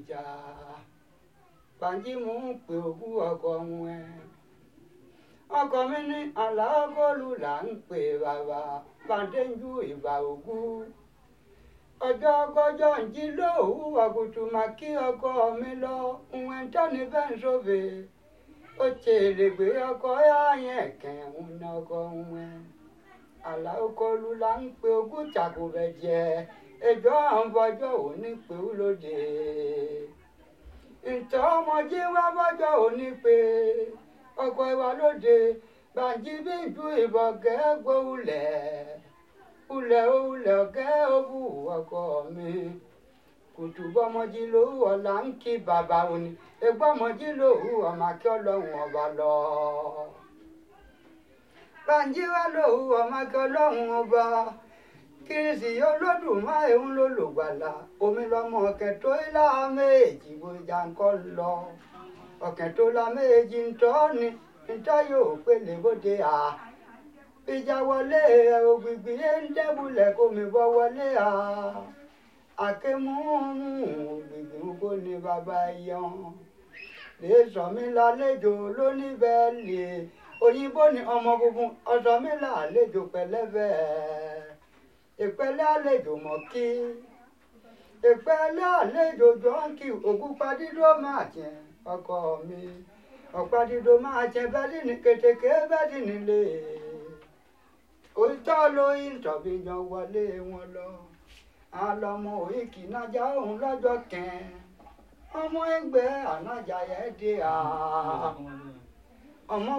ìjà bàǹjí mò ń pè ogún ọkọ wọn ẹ ọkọ mi ní àlàágọ́lù là ń pè bàbá bàǹdéjú ìbà ògún ọjọ́ kọjọ́ ń jí lóòwú àgùtù mà kí ọkọ mi lọ ìwọ̀n tọ́ni bẹ́ẹ̀ sófè ó ṣe èrègbè ọkọ yáyẹn kẹ́hún ní ọkọ wọn àlàágọ́lù là ń pè ogún tàkùbẹ̀ jẹ ẹjọ́ àwọn fọjọ́ òní pé ó lóde ìtọ́ ọmọdé wá fọjọ́ òní pé ọkọ ìwà lóde bàǹjí bí ju ìbọn kẹ́gbó ulẹ̀ ulẹ̀ ulẹ̀ ọ̀kẹ́ òbú ọkọ mi kùtù bọ́mọdé lówó ọ̀la ń kí bàbá òní egbọ́ ọmọdé lówó ọmọ akí ọlọ́run ọba lọ. bàǹjí wá lówó ọmọ akí ọlọ́run ọba kìrìsì olódùmarè ń lò lògbàlà omi lọmọ ọ̀kẹ́ tó ilá méjì gbòjà ńkọ́ lọ ọ̀kẹ́ tó la méjì ń tọ́ ni níta yóò pélé bóde à ìjà wọlé ògbìgbì yé ń dẹ́bulẹ̀ kó mi bọ́ wọlé à àkémúmú ògbìgbì ń kó ní bàbá yan lè sọ mí lálejò lóníbẹ̀ẹ́lì òyìnbó ni ọmọ funfun ọsọ mi lálejò pẹ̀lẹ́bẹ̀ẹ́ ìpẹ́lẹ́ àlejò mọ̀ kí ìpẹ́lẹ́ àlejò jọ́ǹkì ògúnpadídó máa jẹ ọkọ mi ọ̀padídó máa jẹ bẹ́ẹ̀dì ní kètèké bẹ́ẹ̀dì nílé òótọ́ lóyún tọ̀bí yan wọlé wọn lọ àlọ́mọ òyìnkì nájà òun lọ́jọ́ kẹ́ẹ́ ọmọ ẹgbẹ́ ànájà yẹn dé à ọmọ